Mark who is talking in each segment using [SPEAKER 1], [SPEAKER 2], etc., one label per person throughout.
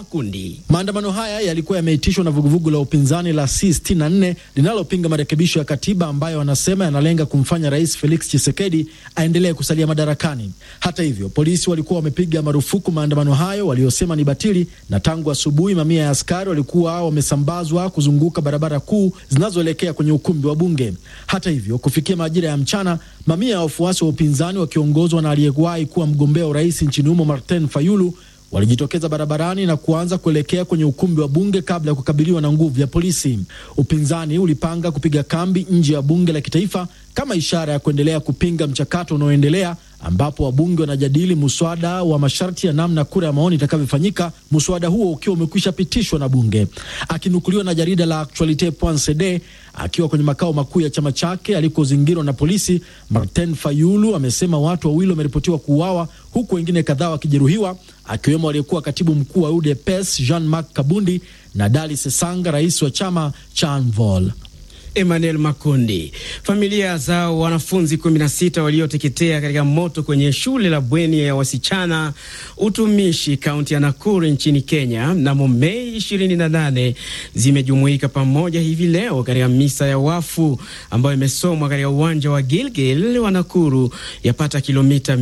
[SPEAKER 1] Makundi.
[SPEAKER 2] Maandamano haya yalikuwa yameitishwa na vuguvugu la upinzani la C64 linalopinga marekebisho ya katiba ambayo wanasema yanalenga kumfanya Rais Felix Tshisekedi aendelee kusalia madarakani. Hata hivyo, polisi walikuwa wamepiga marufuku maandamano hayo waliosema ni batili, na tangu asubuhi mamia ya askari walikuwa wamesambazwa kuzunguka barabara kuu zinazoelekea kwenye ukumbi wa bunge. Hata hivyo, kufikia majira ya mchana, mamia ya wafuasi wa upinzani wakiongozwa na aliyewahi kuwa mgombea urais nchini humo Martin Fayulu walijitokeza barabarani na kuanza kuelekea kwenye ukumbi wa bunge kabla ya kukabiliwa na nguvu ya polisi. Upinzani ulipanga kupiga kambi nje ya bunge la kitaifa kama ishara ya kuendelea kupinga mchakato unaoendelea ambapo wabunge wanajadili muswada wa masharti ya namna kura ya maoni itakavyofanyika, muswada huo ukiwa umekwisha pitishwa na bunge. Akinukuliwa na jarida la Actualite.cd akiwa kwenye makao makuu ya chama chake alikozingirwa na polisi, Martin Fayulu amesema watu wawili wameripotiwa kuuawa huku wengine kadhaa wakijeruhiwa, akiwemo aliyekuwa katibu mkuu wa UDPS Jean Marc Kabundi na Dali Sesanga, rais wa chama cha Anvol.
[SPEAKER 1] Emmanuel Makundi. Familia za wanafunzi 16 walioteketea katika moto kwenye shule la bweni ya wasichana utumishi kaunti ya Nakuru nchini Kenya mnamo Mei 28 zimejumuika pamoja hivi leo katika misa ya wafu ambayo imesomwa katika uwanja wa Gilgil wa Nakuru, yapata kilomita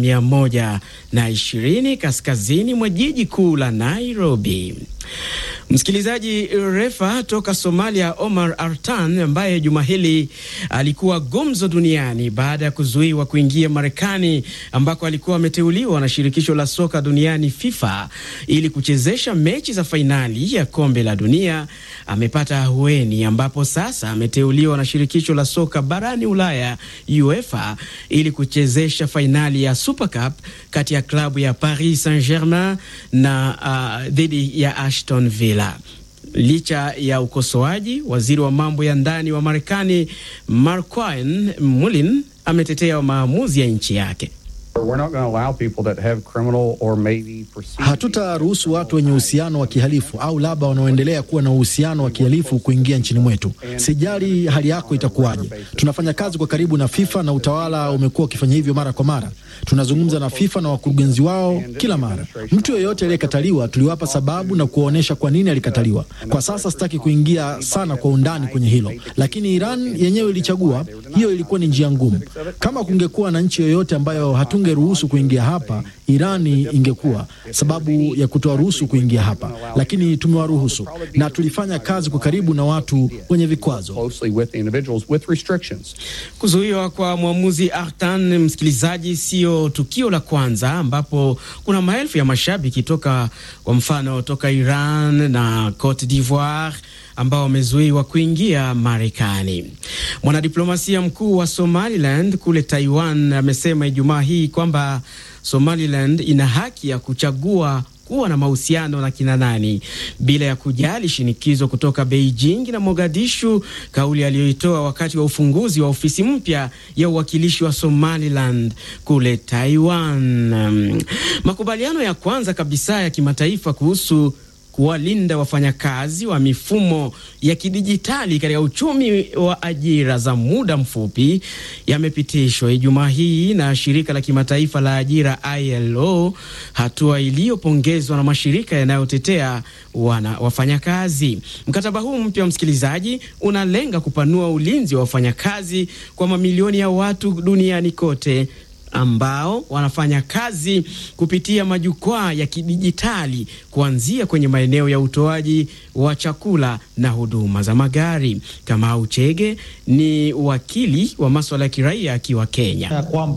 [SPEAKER 1] 120 kaskazini mwa jiji kuu la Nairobi. Msikilizaji, refa toka Somalia Omar Artan ambaye juma hili alikuwa gumzo duniani baada ya kuzuiwa kuingia Marekani ambako alikuwa ameteuliwa na shirikisho la soka duniani FIFA ili kuchezesha mechi za fainali ya kombe la dunia, amepata ahueni ambapo sasa ameteuliwa na shirikisho la soka barani Ulaya UEFA ili kuchezesha fainali ya Super Cup kati ya klabu ya Paris Saint-Germain na uh, dhidi ya Aston Villa. Licha ya ukosoaji, waziri wa mambo ya ndani wa Marekani Marquine Mulin ametetea maamuzi ya nchi yake.
[SPEAKER 2] Hatutaruhusu watu wenye uhusiano wa kihalifu au labda wanaoendelea kuwa na uhusiano wa kihalifu kuingia nchini mwetu. Sijali hali yako itakuwaje. Tunafanya kazi kwa karibu na FIFA na utawala umekuwa ukifanya hivyo mara kwa mara. Tunazungumza na FIFA na wakurugenzi wao kila mara. Mtu yeyote aliyekataliwa tuliwapa sababu na kuwaonyesha kwa nini alikataliwa. Kwa sasa sitaki kuingia sana kwa undani kwenye hilo, lakini Iran yenyewe ilichagua. Hiyo ilikuwa ni njia ngumu. Kama kungekuwa na nchi yoyote ambayo hatungeruhusu kuingia hapa, Irani ingekuwa sababu ya kutowaruhusu kuingia hapa, lakini tumewaruhusu na tulifanya kazi kwa karibu na watu wenye vikwazo.
[SPEAKER 1] Kuzuiwa kwa mwamuzi Artan, msikilizaji, sio tukio la kwanza ambapo kuna maelfu ya mashabiki toka kwa mfano toka Iran na Cote d'Ivoire ambao wamezuiwa kuingia Marekani. Mwanadiplomasia mkuu wa Somaliland kule Taiwan amesema Ijumaa hii kwamba Somaliland ina haki ya kuchagua kuwa na mahusiano na kina nani bila ya kujali shinikizo kutoka Beijing na Mogadishu, kauli aliyoitoa wakati wa ufunguzi wa ofisi mpya ya uwakilishi wa Somaliland kule Taiwan. Um, makubaliano ya kwanza kabisa ya kimataifa kuhusu kuwalinda wafanyakazi wa mifumo ya kidijitali katika uchumi wa ajira za muda mfupi yamepitishwa Ijumaa hii na shirika la kimataifa la ajira ILO, hatua iliyopongezwa na mashirika yanayotetea wana wafanyakazi. Mkataba huu mpya, msikilizaji, unalenga kupanua ulinzi wa wafanyakazi kwa mamilioni ya watu duniani kote ambao wanafanya kazi kupitia majukwaa ya kidijitali kuanzia kwenye maeneo ya utoaji wa chakula na huduma za magari. Kamau Chege ni wakili wa maswala ya kiraia akiwa Kenya.